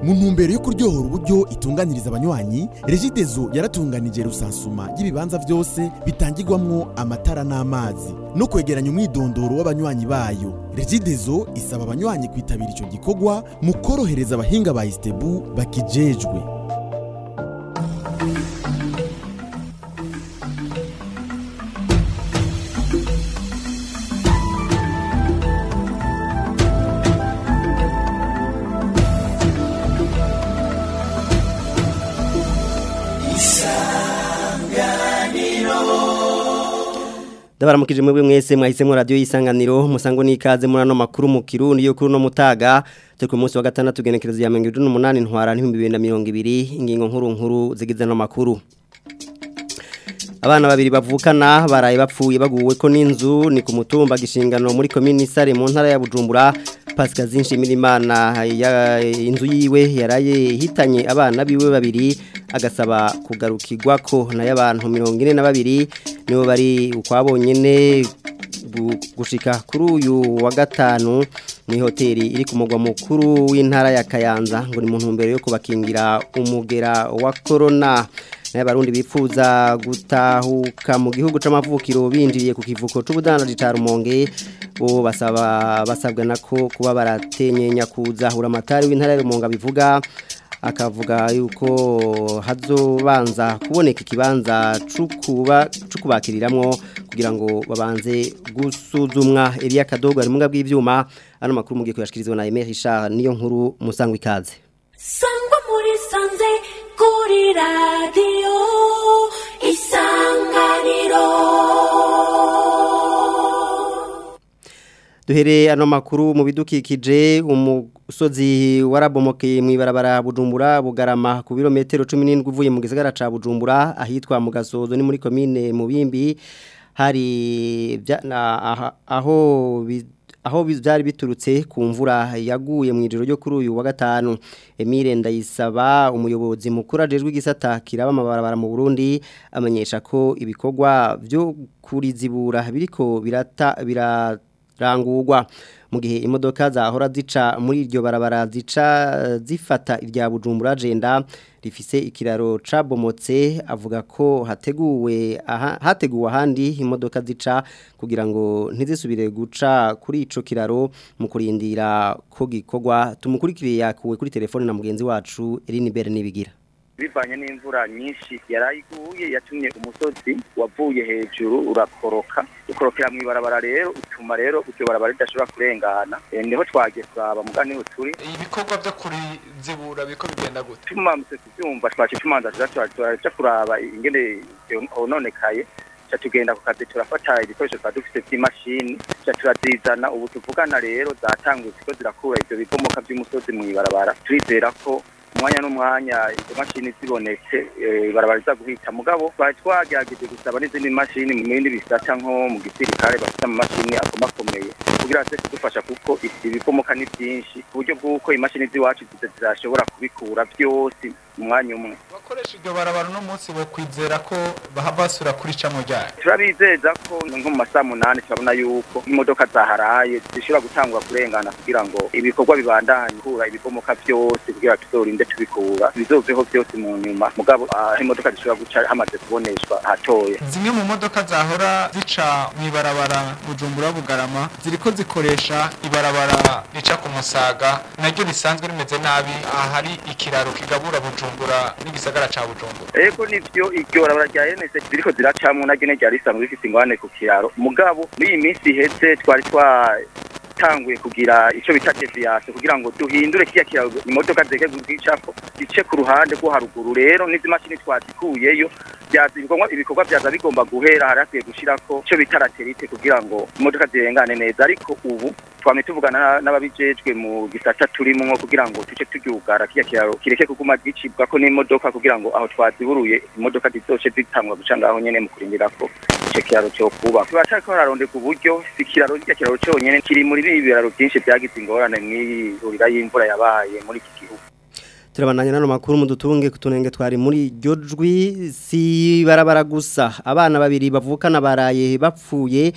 mu ntumbero yo kuryohora uburyo itunganiriza abanywanyi regidezo yaratunganije rusansuma y'ibibanza byose bitangirwamwo amatara n'amazi no kwegeranya umwidondoro w'abanywanyi bayo regidezo isaba abanywanyi kwitabira ico gikorwa mu korohereza abahinga ba istebu bakijejwe Ndabaramukije mwebwe mwese mwahisemo radio yisanganiro musango nikaze muri ano makuru mu Kirundi yo kuri no mutaga turi ku munsi wa gatandatu genekerezo ya 2018 ntwara 2020 ingingo nkuru nkuru zigize no makuru Abana babiri bavukana baraye bapfuye baguwe ko n'inzu ni ku mutumba gishingano muri commune Sare mu ntara ya Bujumbura Pascal Zinshimirimana ya inzu yiwe yaraye hitanye abana biwe babiri agasaba kugarukirwa ko na y'abantu 42 nibo bari ukwabonyene gushika kuri uyu wa gatanu mu hoteli iri ku mugwa mukuru w'intara ya Kayanza ngo ni mu ntumbero yo kubakingira umugera wa corona n'abarundi bifuza gutahuka mu gihugu c'amavukiro binjiriye ku kivuko c'ubudandaji ca Rumonge bo basaba basabwa nako kuba baratenye nyakuza hura amatari w'intara ya Rumonge bivuga akavuga yuko hazobanza kuboneka ikibanza cukuba cukubakiriramwo kugira ngo babanze gusuzumwa Elia Kadogo ari munga bw'ivyuma ano makuru mugiye kuyashikirizwa na Emery Richard niyo nkuru musangwa ikaze Sangwa muri sanze kuri radio isanganiro Duhere ano makuru mu bidukikije umusozi warabomokeye mu ibarabara Bujumbura bugarama ku birometero 17 uvuye mu gisagara ca Bujumbura ahitwa mu gasozo ni muri commune Mubimbi hari aho aho byari biturutse ku mvura yaguye mu ijoro ryo kuri uyu wa gatanu Emile Ndayisaba umuyobozi mukuru ajejwe igisata kiraba amabarabara mu Burundi amenyesha ko ibikorwa byo kurizibura biriko birata birata rangurwa mu gihe imodoka zahora zica muri iryo barabara zica zifata irya bujumbura agenda rifise ikiraro cabomotse avuga ko hateguwe aha, hateguwe ahandi imodoka zica kugira ngo ntizisubire guca kuri ico kiraro mu kurindira ko gikorwa tumukurikiriye yakuwe kuri telefone na mugenzi wacu Eline Bere nibigira bivanye n'imvura nyinshi yarayiguye yatumye umusozi wavuye hejuru urakoroka ukorokera mu ibarabara rero utuma rero iryo barabara ridashobora kurengana niho twagiye kuraba mugani uturi ibikorwa byo kurizibura biko bigenda gute tumamutse kubyumva twaje tumanza turaja kuraba ingene hononekaye cha tugenda ku kazi turafata ibikoresho twa dufite by'imashini cha turazizana ubu tuvugana rero zatanguye ziko zirakura ivyo bibomoka by'umusozi mu ibarabara turizera ko umwanya n'umwanya izo mashini zibonetse barabariza guhita mugabo bari twagerageje gusaba n'izindi mashini mu bindi bisata nko mu gisirikare bafite amamashini akomakomeye kugira ngo kudufasha kuko ibibomoka ni byinshi ku buryo bw'uko imashini z'iwacu zidashobora kubikura byose mu mwanya umwe bakoresha iryo barabara uno munsi bo kwizera ko basura kuri camwe ryayo turabizeza ko nko mu masaha munani turabona yuko imodoka zaharaye zishobora gutangura kurengana kugira ngo ibikorwa bibandanye kura ibibomoka byose kugira tuzorinde tubikura bizoveho byose mu nyuma mugabo aho imodoka zishobora guca hamaze kuboneshwa hatoya zimwe mu modoka zahora zica mu ibarabara bujumbura bugarama ziriko zikoresha ibarabara rica ku musaga naryo risanzwe rimeze nabi ahari ikiraro kigabura bujumbura n'igisagara ca bujumbura ego nivyo iryo barabara rya enese ziriko ziracamwo naryo ne ryari risanzwe rifise ingwane ku kiraro mugabo muri iyi minsi iheze twari twa tanguye kugira ico bita deviation kugira ngo duhindure kiya kiraro imodoka zeke gucako gice ku ruhande rwo haruguru rero n'izi mashini twazikuyeyo byaza ibikorwa ibikorwa byaza bigomba guhera hari akwiye gushirako ico bita laterite kugira ngo imodoka zirengane neza ariko ubu twame tuvugana n'ababijejwe mu gisata turimwo kugira ngo tuce turyugara kiya kiraro kireke kuguma gicibwa ko n'imodoka kugira ngo aho twaziburuye imodoka zizoce zitangwa guca ngaho nyene mu kurindira ko ico kiraro cyo kuba tubashaka ko hararondeka uburyo si kiraro kiya kiraro cyonyene kiri muri ibi biraro byinshi byagize ingorane mw'ihurira y'imvura yabaye muri iki gihugu turabandanya nano makuru mu dutunge kutunenge twari muri iryo jwi si barabara gusa abana babiri bavukana baraye bapfuye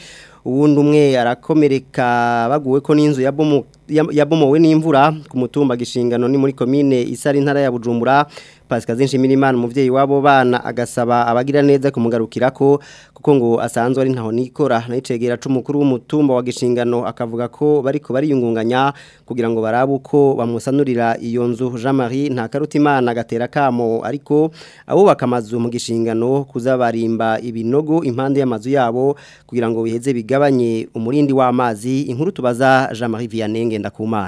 uwundi umwe arakomereka baguwe ko n'inzu yabomo yabomowe n'imvura ku mutumba gishingano ni muri komine isari ntara ya Bujumbura Pascal Zinshimirimana umuvyeyi wabo bana agasaba abagira neza kumugarukira ko kuko ngo asanzwe ari ntaho nikora nayicegera c'umukuru w'umutumba wa gishingano akavuga ko bariko bariyungunganya kugira ngo barabe uko bamusanurira iyo nzu Jean Marie nta karutimana gatera kamo ariko abubaka amazu mu gishingano kuzabarimba ibinogo impande y'amazu yabo kugira ngo biheze bigabanye umurindi w'amazi inkuru tubaza Jean Marie Vianney Ngendakumana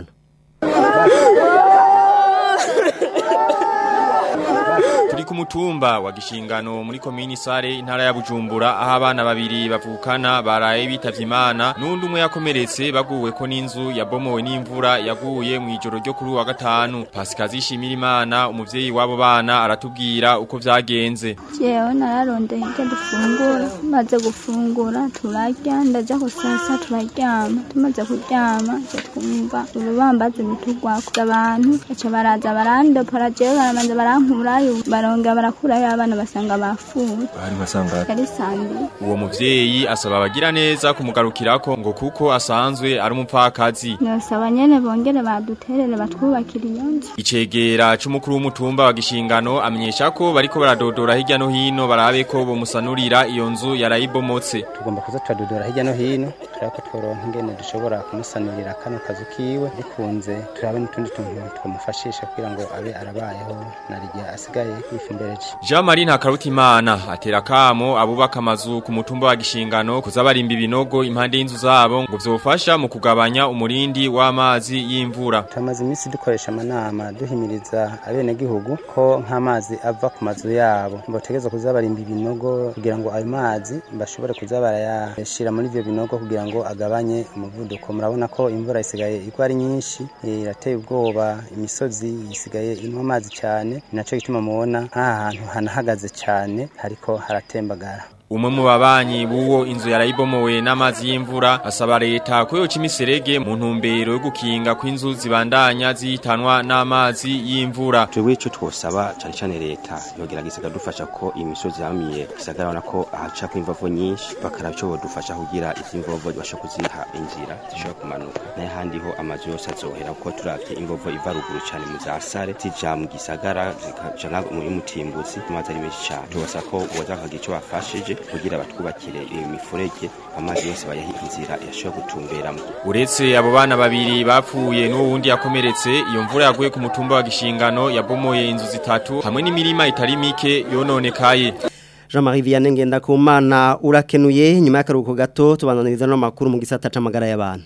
turi ku mutumba wa gishingano muri komini sare intara ya Bujumbura aho abana babiri bavukana baraye bitavye Imana nundi umwe yakomeretse baguwe ko n'inzu yabomowe n'imvura yaguye mu ijoro ryo kuri wa gatanu Pascal zishimira Imana umuvyeyi wabo bana aratubwira uko vyagenze jewe nararondeye icyo dufungura maze gufungura turarya ndaja kusasa turaryama tumaze kuryama ca twumva urubambazi nitugwako abantu baca baraza barandopora jewe baramanza barankurayo baronga barakurayo abana basanga bafuye bari basanga yari sandi uwo muvyeyi asaba abagira neza kumugarukirako ngo kuko asanzwe ari umupfakazi nosaba nyene bongere baduterere batwubakira iyo nzu Icegera c'umukuru w'umutumba wa gishingano amenyesha ko bariko baradodora hirya no hino barabe ko bomusanurira iyo nzu yarayibomotse tugomba kuza turadodora hirya no hino turaba ko tworonka ingene dushobora kumusanurira kano kazu kiwe bikunze turabe n'utundi tuntu twamufashisha kugira ngo abe arabayeho narigihe asigaye yifumbereje Jean Marie Ntakarutimana atera kamo abubaka amazu ku mutumba wa gishingano kuza barimba ibinogo impande y'inzu zabo ngo vyofasha mu kugabanya umurindi w'amazi y'imvura tumaze iminsi dukoresha amanama duhimiriza abenegihugu ko nk'amazi ava ku mazu yabo botegeza kuza barimba ibinogo kugira ngo ayo mazi bashobore kuza barayashira muri ivyo binogo kugira ngo agabanye umuvuduko murabona ko imvura isigaye igwa ari nyinshi eh, irateye ubwoba imisozi isigaye inywa amazi cyane ni naco gituma mubona nk'aha hantu hanahagaze cyane hariko haratembagara Umwe mu babanyi buwo inzu yarayibomowe n'amazi y'imvura asaba leta ko yoca imiserege mu ntumbero yo gukinga kw'inzu zibandanya zihitanwa n'amazi y'imvura. twebwe icyo twosaba cyane cyane leta yogerageza ikadufasha ko imisozi yamiye gisagara urabona ko ahaca ko imvovo nyinshi bakaraba icyo bodufasha kugira izi mvovo zibasha kuziha inzira zishobora kumanuka n'ahandi ho amazu yose azohera kuko turavye imvovo iva ruguru cyane mu za sare zija mu gisagara zikaja nka muri mutimbuzi amazi ari menshi cyane tubasaba ko boza bakagira icyo bafashije kugira batwubakire imifurege amazi yose bayaha inzira yashobora gutumberamo Uretse abo bana babiri bapfuye n'uwo wundi yakomeretse iyo mvura yaguye ku mutumba wa gishingano yabomoye inzu zitatu hamwe n'imirima itari mike yononekaye. Jean-Marie Vianney Ngendakumana urakenuye nyuma y'akaruhuko gato tubananiriza no makuru mu gisata c'amagara y'abantu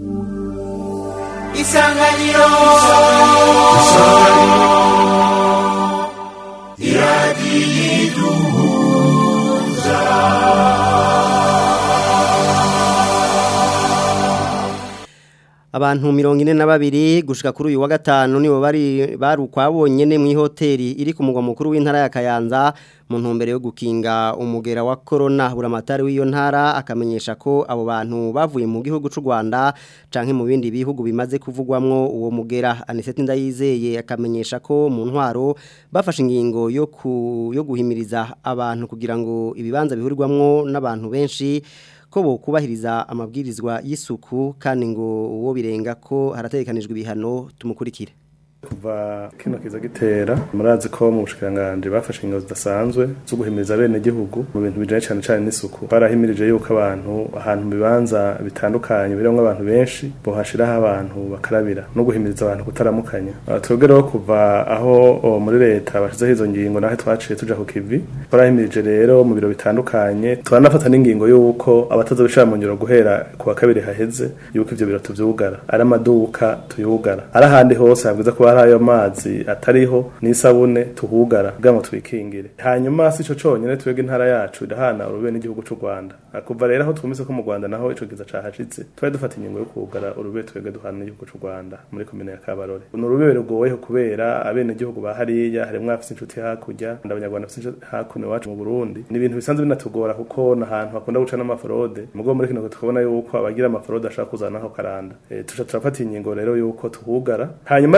Isanganiro Abantu mirongo ine na babiri gushika kuri uyu wa gatanu nibo bari barukwabonye ne mu hoteli iri ku mugwa mukuru w'intara ya Kayanza mu ntumbero yo gukinga umugera wa corona buramatari w'iyo ntara akamenyesha ko abo bantu bavuye mu gihugu c'u Rwanda canke mu bindi bihugu bimaze kuvugwamwo uwo mugera Anisette Ndayizeye akamenyesha ko mu ntwaro bafashe ingingo yo ku, yo guhimiriza abantu kugira ngo ibibanza bihurirwamwo n'abantu benshi ko bo kubahiriza amabwirizwa y'isuku kandi ngo uwo birenga ko harategekanijwe ibihano tumukurikire kuva kino kiza gitera murazi ko mu bushikanganje bafashe ingo zidasanzwe zo guhimiriza bene gihugu mu bintu bijanye cyane cyane n'isuku barahimirije yuko abantu ahantu mu bibanza bitandukanye birimwo abantu benshi bohashiraho abantu bakarabira no guhimiriza abantu kutaramukanya Uh, twebwe rero kuva aho o, muri leta bashizeho izo ngingo naho twaciye tuja ku kivi barahimirije rero mu biro bitandukanye turanafata n'ingingo yuko abatazobishira mu ngiro guhera ku wa kabiri haheze yuko ivyo biro tuvyugara ari amaduka tuyugara ari ahandi hose habwiza kuba hari ayo mazi atariho n'isabune tuhugara kugira ngo twikingire hanyuma si ico conyene twebwe intara yacu irahana urube n'igihugu c'u Rwanda kuva rero aho twumvise ko mu Rwanda naho ico kiza cahashitse twari dufata ingingo yo kugara urube twebwe duhana n'igihugu c'u Rwanda muri komine ya Kabarore ni urube rugoyeho kubera abene gihugu ba hariya harimwo abafise inshuti hakurya ndabanyarwanda bafise inshuti hakuno iwacu mu Burundi ni ibintu bisanzwe binatugora kuko n'ahantu hakunda guca n'amafrode mugo muri kino gihe tukabona yuko abagira amafrode ashaka kuzanaho karanda e, tuca turafata ingingo rero yuko tuhugara hanyuma rero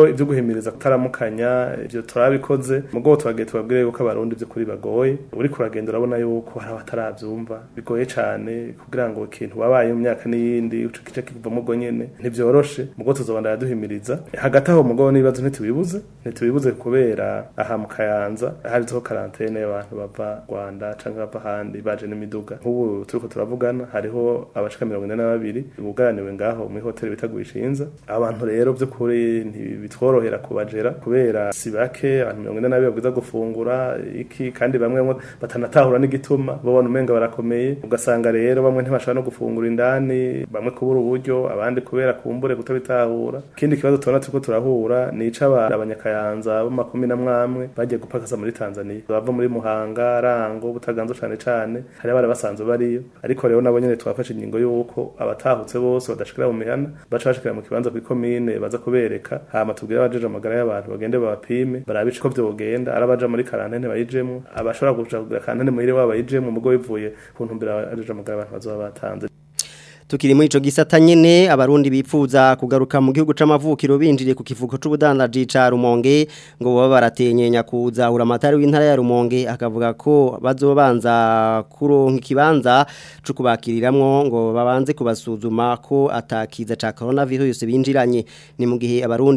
rero ibyo guhimiriza kutaramukanya ibyo turabikoze mugo twagiye tubabwire yuko abarundi byo kuri bagoye uri kuragenda urabona yuko hari abatarabyumva bigoye cyane kugira ngo ikintu wabaye mu myaka n'iyindi uco kice kivamo ubwo nyene ntivyoroshe mugo tuzobandanya duhimiriza hagati aho mugo n'ibibazo ntitubibuze ntitubibuze kubera aha mu kayanza hariho karantene y'abantu bava Rwanda canke bava ahandi baje n'imiduga nk'ubu turiko turavugana hariho abashika mirongo ine na babiri buganiwe ngaho muri hoteli bita Gwishinza abantu rero byo kuri ntibitworohera kubajera kubera si bake abantu mirongo ine na babiri babwiza gufungura iki kandi bamwe batanatahura n'igituma babona umenga barakomeye ugasanga rero bamwe ntibashobora no gufungura indani bamwe kubura uburyo abandi kubera kumbure kutabitahura ikindi kibazo tubona turiko turahura ni ic'abantu abanyakayanza b'amakumi na mwamwe bagiye gupakasa muri Tanzania bava muri Muhanga Rango Butaganzwa cane cane hari abari basanzwe bariyo ariko rero nabo nyene twafashe ingingo y'uko abatahutse bose badashikira mu mihana baca bashikira mu kibanza kw'ikomine baza kubereka hama tubwire abajeje amagara y'abantu bagende babapime barabe ko vyogenda ari abaja muri karantene bayijemwo abashobora kuja kugira karantene muhire wabo bayijemwo mugo bivuye ku ntumbero abajeje amagara y'abantu bazoba batanze Tukiri muri ico gisata nyene abarundi bipfuza kugaruka mu gihugu c'amavukiro binjiriye ku kivuko c'ubudandaji ca Rumonge ngo baba baratenyenya kuza uramatari w'intara ya Rumonge akavuga ko bazobanza kuronka ikibanza cyo kubakiriramwo ngo babanze kubasuzuma ko atakiza ca coronavirus binjiranye ni mu gihe abarundi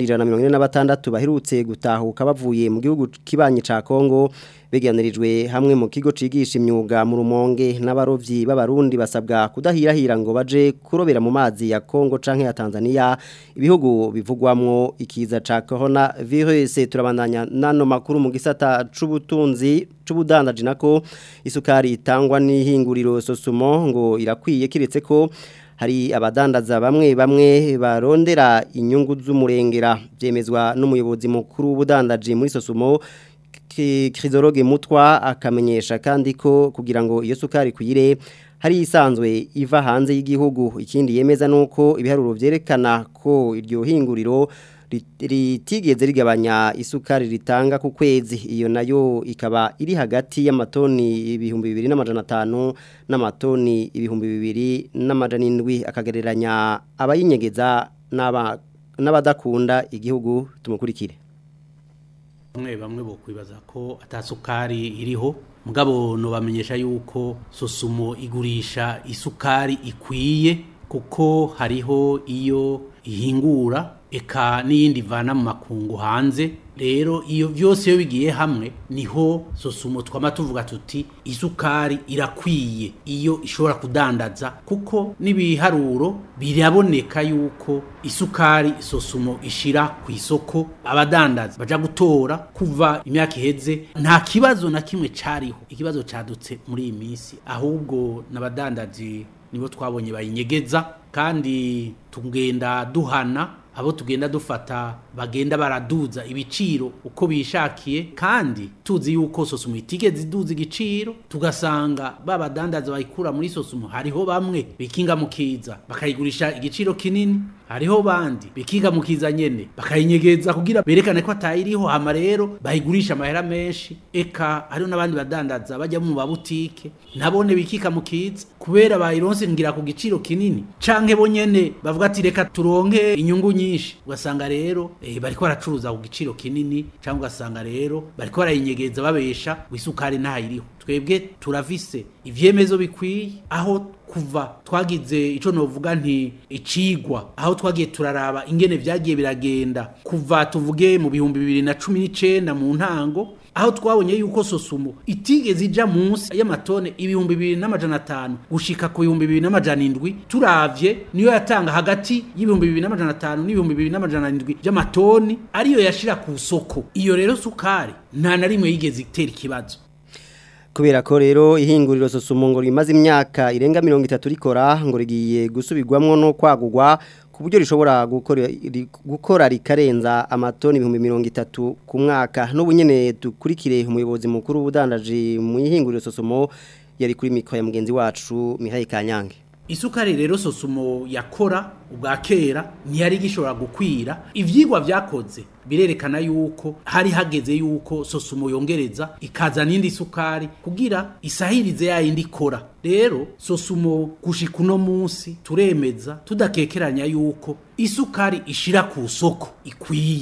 146 baherutse gutahuka bavuye mu gihugu kibanye ca Kongo beganirijwe hamwe mu kigo cigisha imyuga mu rumonge n'abarovyi b'abarundi basabwa kudahirahira ngo baje kurobera mu mazi ya Kongo canke ya Tanzania ibihugu bivugwamwo ikiza ca corona virus turabandanya nano makuru mu gisata c'ubutunzi c'ubudandaji nako isukari itangwa n'ihinguriro sosumo ngo irakwiye kiretse ko hari abadandaza bamwe bamwe barondera inyungu z'umurengera byemezwa n'umuyobozi mukuru w'ubudandaji muri sosumo Krizoroge mutwa akamenyesha kandi ko kugira ngo iyo sukari kuyire hari isanzwe iva hanze y'igihugu ikindi yemeza nuko ibiharuro vyerekana ko iryo hinguriro ritigeze rigabanya isukari ritanga ku kwezi iyo nayo ikaba iri hagati y'amatoni ibihumbi bibiri n'amajana atanu n'amatoni ibihumbi bibiri n'amajana indwi akagereranya abayinyegeza n'abadakunda igihugu tumukurikire bamwe bamwe bo kwibaza ko atasukari iriho mugabo no bamenyesha yuko sosumo igurisha isukari ikwiye kuko hariho iyo ihingura eka n'iyindi ivana mu makungu hanze rero iyo byose iyo bigiye hamwe niho sosumo twama tuvuga tuti isukari irakwiye iyo ishobora kudandaza kuko n'ibiharuro biraboneka yuko isukari sosumo ishira ku isoko abadandaza baja gutora kuva imyaka iheze nta kibazo na kimwe cariho ikibazo cadutse muri iyi minsi ahubwo n'abadandaji nibo twabonye bayinyegeza kandi tugenda duhana abo tugenda dufata bagenda baraduza ibiciro uko bishakiye kandi tuzi yuko sosumu itigeze iduza igiciro tugasanga babadandaza bayikura muri sosumu hariho bamwe bikinga mu kiza bakayigurisha igiciro kinini hariho bandi bikinga mu kiza nyene bakayinyegeza kugira berekane ko atayiriho hama rero bayigurisha amahera menshi eka hariho n'abandi badandaza bajya mu babutike nabone bikika mu kiza kubera bayironse ngira ku giciro kinini canke bo nyene bavuga ati reka turonke inyungu nyinshi ugasanga rero eh, bariko baracuruza ku giciro kinini cyangwa ugasanga rero bariko barayinyegeza babesha wisukari ntayiriho twebwe turavise ivyemezo bikwiye aho kuva twagize ico novuga nti icigwa aho twagiye turaraba ingene vyagiye biragenda kuva tuvuge mu bihumbi bibiri na cumi n'icenda mu ntango aho twabonye yuko sosumo itigeze ija munsi y'amatone ibihumbi bibiri n'amajana atanu gushika ku bihumbi bibiri n'amajana indwi turavye niyo yatanga hagati y'ibihumbi bibiri n'amajana atanu n'ibihumbi bibiri n'amajana indwi by'amatoni ariyo yashira ku soko iyo rero sukari nta na rimwe yigeze itera ikibazo kubera ko rero ihinguriro sosumo ngo rimaze imyaka irenga mirongo itatu rikora ngo rigiye gusubirwamwo no kwagurwa ku buryo rishobora gukora gukora rikarenza amatoni ibihumbi mirongo itatu ku mwaka n'ubu nyene dukurikire umuyobozi mukuru w'ubudandaji mu ihinguriro sosumo yari kuri mikoro ya mugenzi wacu Mihaye Kanyange isukari rero sosumo yakora ubwa kera ntiyari gishobora gukwira ivyigwa vyakoze birerekana yuko hari hageze yuko sosumo yongereza ikaza n'indi sukari kugira isahirize yayindi ikora rero sosumo gushika uno munsi turemeza tudakekeranya yuko isukari ishira ku soko ikwiye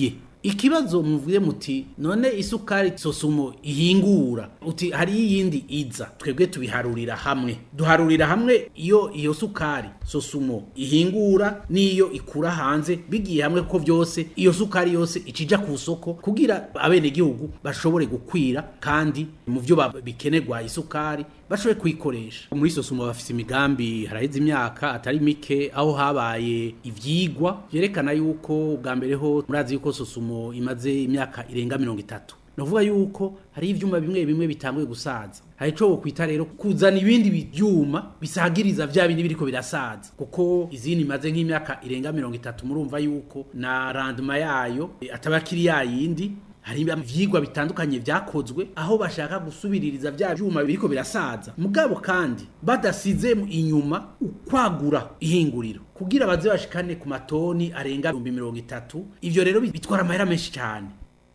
ikibazo muvuye muti none isukari sosumo ihingura uti hari iyindi iza twebwe tubiharurira hamwe duharurira hamwe iyo iyo sukari sosumo ihingura n'iyo ikura hanze bigiye hamwe ko byose iyo sukari yose icija ku soko kugira abenegihugu bashobore gukwira kandi mu byo ba- bikenerwa isukari bashobore kuyikoresha muri sosumo bafite imigambi haraheze imyaka atari mike aho habaye ivyigwa vyerekana yuko bwa mbere ho murazi yuko sosumo imaze imyaka irenga mirongo itatu navuga yuko hari ivyuma bimwe bimwe bitanguye gusaza hari ico wokwita rero kuzana ibindi byuma bisagiriza vya bindi biriko birasaza kuko izindi imaze nk'imyaka irenga mirongo itatu murumva yuko na randuma yayo eh, ataba akiri yayindi hari ivyigwa bitandukanye vyakozwe aho bashaka gusubiririza vya vyuma biriko birasaza mugabo kandi badasize inyuma ukwagura ihinguriro kugira baze bashikane ku matoni arenga ibihumbi mirongo itatu ivyo rero bitwara amahera menshi cyane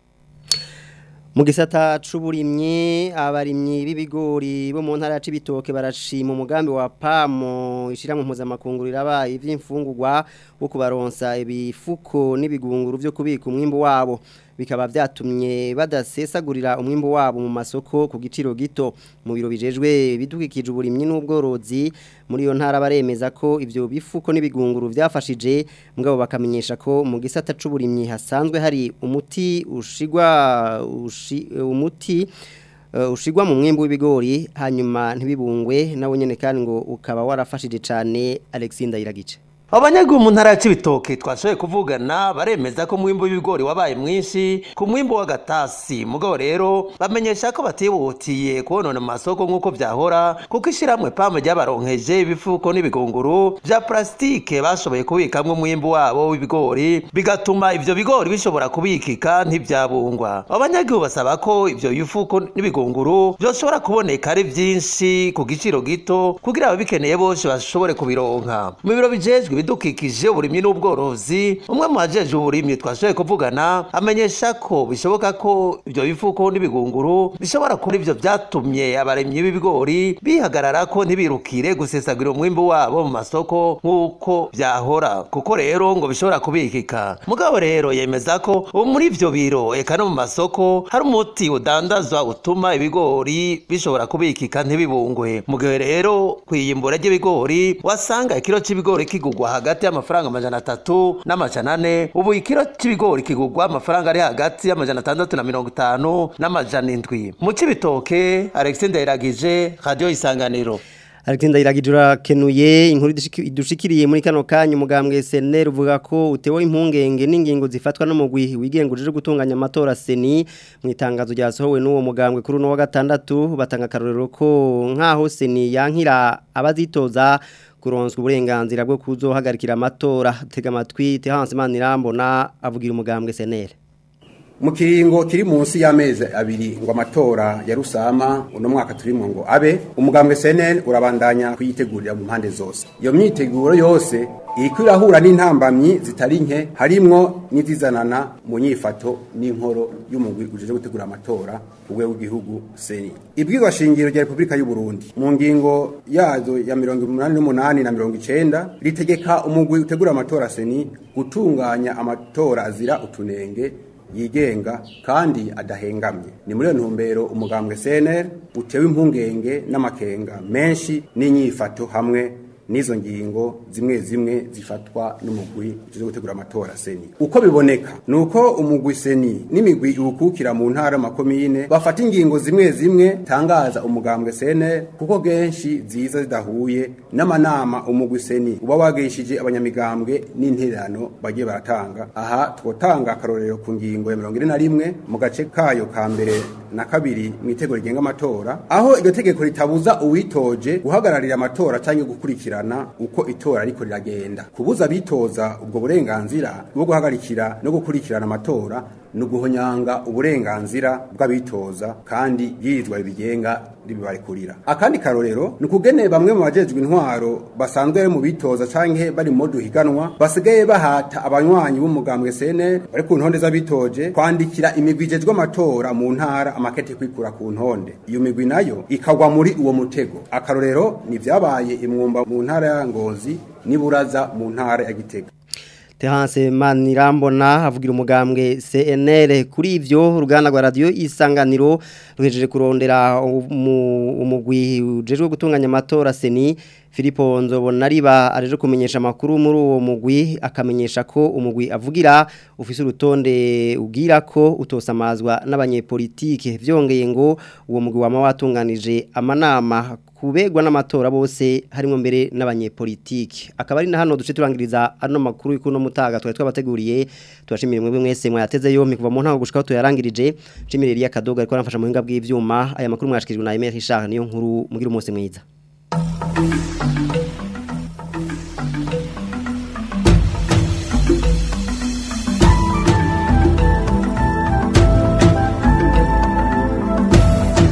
Mu gisata c'uburimyi abarimyi b'ibigori bo mu ntara ya Cibitoke barashima umugambi wa PAMO ishiramwe mpuzamakungu rirabaye ivy'imfungurwa wo kubaronsa ibifuko n'ibigunguru vyo kubika umwimbo wabo bikaba vyatumye badasesagurira umwimbo wabo mu masoko ku giciro gito mu biro bijejwe bidukikije uburimyi n'ubworozi muri iyo ntara baremeza ko ivyo bifuko n'ibigunguru vyafashije mugabo bakamenyesha ko mu gisata c'uburimyi hasanzwe hari umuti ushigwa ushi, umuti uh, ushigwa mu mwimbo w'ibigori hanyuma ntibibungwe nawo nyene kandi ngo ukaba warafashije cane Alexinda Iragice abanyagihugu mu ntara ya Cibitoke twashoboye kuvugana baremeza ko mwimbo w'ibigori wabaye mwinshi ku mwimbo w'agatasi mugabo rero bamenyesha ko batibutiye kubonona mu masoko nk'uko vyahora kuko ishiramwe pamwe ryabaronkeje ibifuko n'ibigunguru vya plastike bashoboye kubikamwo umwimbo wabo w'ibigori bigatuma ivyo bigori bishobora kubikika ntivyabungwa abanyagihugu basaba ko ivyo bifuko n'ibigunguru vyoshobora kuboneka ari vyinshi ku giciro gito kugira ababikeneye bose bashobore kubironka mu biro bijejwe ibidukikije uburimyi n'ubworozi umwe mu bajeje uburimyi twashoboye kuvugana amenyesha ko bishoboka ko ivyo bifuko n'ibigunguru bishobora kuba ivyo vyatumye abaremyi b'ibigori bihagarara ko ntibirukire gusesagura umwimbu wabo mu masoko nk'uko vyahora kuko rero ngo bishobora kubikika mugabo rero yemeza ko ubu muri ivyo biro eka no mu masoko hari umuti udandazwa utuma ibigori bishobora kubikika ntibibungwe mu gihe rero kwiyimbura ry'ibigori wasanga ikiro c'ibigori kigugwa hagati y'amafaranga amajana atatu n'amajana ane ubu ikiro c'ibigori kigugwa amafaranga ari hagati y'amajana atandatu na mirongo itanu n'amajana indwi mu cibitoke alexis ndayiragije radiyo isanganiro Alexander Iragijura kenuye inkuru idushiki- idushikiriye muri kano kanya umugambwe SNL uvuga ko utewe impungenge n'ingingo zifatwa no mugwi wigengurije gutunganya amatora seni mu itangazo ryasohowe n'uwo mugambwe kuri no wa gatandatu batanga karorero ko nkaho seni yankira abazitoza kuronswa uburenganzira bwo kuzohagarikira amatora tega amatwi Terence Manirambona avugira umugambwe SNL mu kiringo kiri munsi y'amezi abiri ngo amatora ya rusama uno mwaka turimo ngo abe umugambwe CNN urabandanya kuyitegurira mu mpande zose iyo myiteguro yose iriko irahura n'intambamyi zitari nke harimwo n'izizanana mu nyifato n'inkoro y'umugwi ujejwe gutegura amatora ku rwego rw'igihugu seni ibwirwa shingiro rya repubulika y'u Burundi mu ngingo yazo ya mirongo umunani n'umunani na mirongo icenda ritegeka umugwi utegura amatora seni gutunganya amatora azira utunenge yigenga kandi adahengamye ni muri iyo ntumbero umugambwe CNL utewe impungenge n'amakenga menshi n'inyifato hamwe n'izo ngingo zimwe zimwe zifatwa n'umugwi ujejwe gutegura amatora seni uko biboneka ni uko umugwi seni n'imigwi iwukukira mu ntara makomine bafata ingingo zimwe zimwe tangaza umugambwe CNL kuko genshi ziza zidahuye n'amanama umugwi seni uba wagishije abanyamigambwe n'intererano bagiye baratanga aha twotanga akarorero ku ngingo ya mirongo ine na rimwe mu gace kayo ka mbere na kabiri mu itegeko rigenga amatora aho iryo tegeko ritabuza uwitoje guhagararira amatora cyangwa gukurikirana uko itora ariko riragenda kubuza abitoza ubwo burenganzira bwo guhagarikira no gukurikirana amatora ni uguhonyanga uburenganzira bw'abitoza kandi byirizwa bibigenga ribibarekurira akandi karorero ni ukugene bamwe mu bajejwe intwaro basanzwe bari mu bitoza canke bari mu duhiganwa basigaye bahata abanywanyi b'umugambwe CNL bari ku ntonde z'abitoje kwandikira imigwi ijejwe amatora mu ntara amakete kwikura ku ntonde iyo migwi nayo ikagwa muri uwo mutego akarorero ni vyabaye imwumba mu ntara ya Ngozi niburaza mu ntara ya Gitega Terence Manirambona avugira umugambwe CNL kuri ivyo uruganda rwa radio isanganiro ruhejeje kurondera umu- umugwi ujejwe gutunganya amatora seni Filipo Nzobonariba areje kumenyesha amakuru muri uwo mugwi akamenyesha ko umugwi avugira ufise urutonde ugira ko utosamazwa n'abanyepolitike vyongeye ngo uwo mugwi wama watunganije amanama kubegwa n'amatora bose harimo mbere n'abanyepolitike akaba ari na hano duce turangiriza ano makuru y'ikuno mutaga twari twabateguriye tubashimire mwebwe mwese mwayateze yompi kuva mu ntango gushika aho tuyarangirije nshimire Elia Kadoga ariko aramfasha mu buhinga bw'ivyuma aya makuru mwashikirijwe na Emery Richard niyo nkuru mugira umunsi mwiza